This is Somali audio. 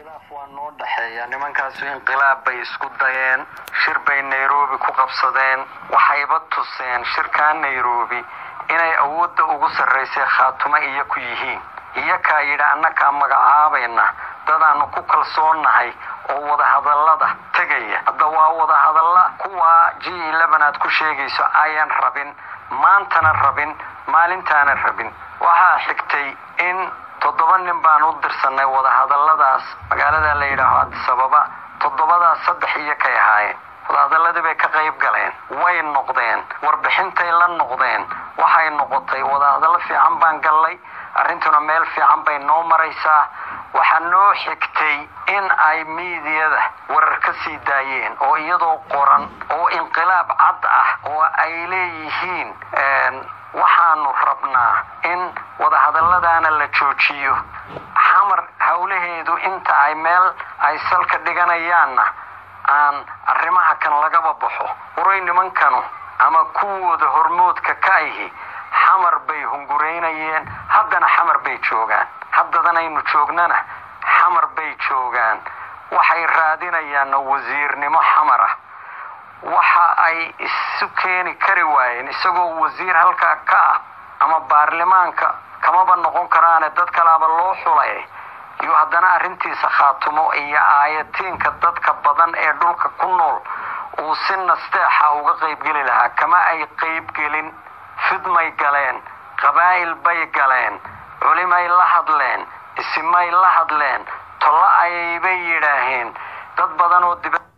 khilaaf waa noo dhexeeya nimankaasu inqilaab bay isku dayeen shir bay nairobi ku qabsadeen waxayba tuseen shirkaa nairobi inay awoodda ugu sarraysay khaatumo iyo ku yihiin iyakaa yidhi annakaa magacaabayna dadaannu ku kalsoonnahay oo wadahadallada tegaya hadda waa wadahadalla kuwaa g aad ku sheegayso ayaan rabin maantana rabin maalintaana rabin waxaa xigtay in toddoba nin baan u dirsanay wadahadalladaas magaalada la yidhaaho adisababa toddobadaas saddex iyo kay ahaayeen wadahadalladii bay ka qayb galeen way noqdeen warbixintay la noqdeen waxay noqotay wadahadallo fiican baan gallay arrintuna meel fiican bay noo maraysaa waxaa noo xigtay in ay miidiyada warar ka sii daayeen oo iyadoo qoran oo inqilaab cad ah oo ay leeyihiin waxaanu rabnaa in wadahadalladaana la joojiyo xamar howlaheedu inta ay meel ay salka dhiganayaanna aan arrimaha kan lagaba baxo waray nimankanu ama kuwooda hormoodka ka ahi xamar bay hunguraynayeen haddana xamar bay joogaan haddadanaynu joognana xamar bay joogaan waxay raadinayaanna wasiirnimo xamar ah waxa ay isu keeni kari waayeen isagoo wasiir halkaa ka ah ama baarlamaanka kamaba noqon karaane dad kalaaba loo xulay iyo haddana arrintiisa khaatumo iyo aayatiinka dadka badan ee dhulka ku nool uu si nasteexa uga qaybgeli lahaa kama ay qaybgelin fidmay galeen qabaa'il bay galeen culimay la hadleen isimay la hadleen tollo ayaybay yidhaaheen dad badan oo dib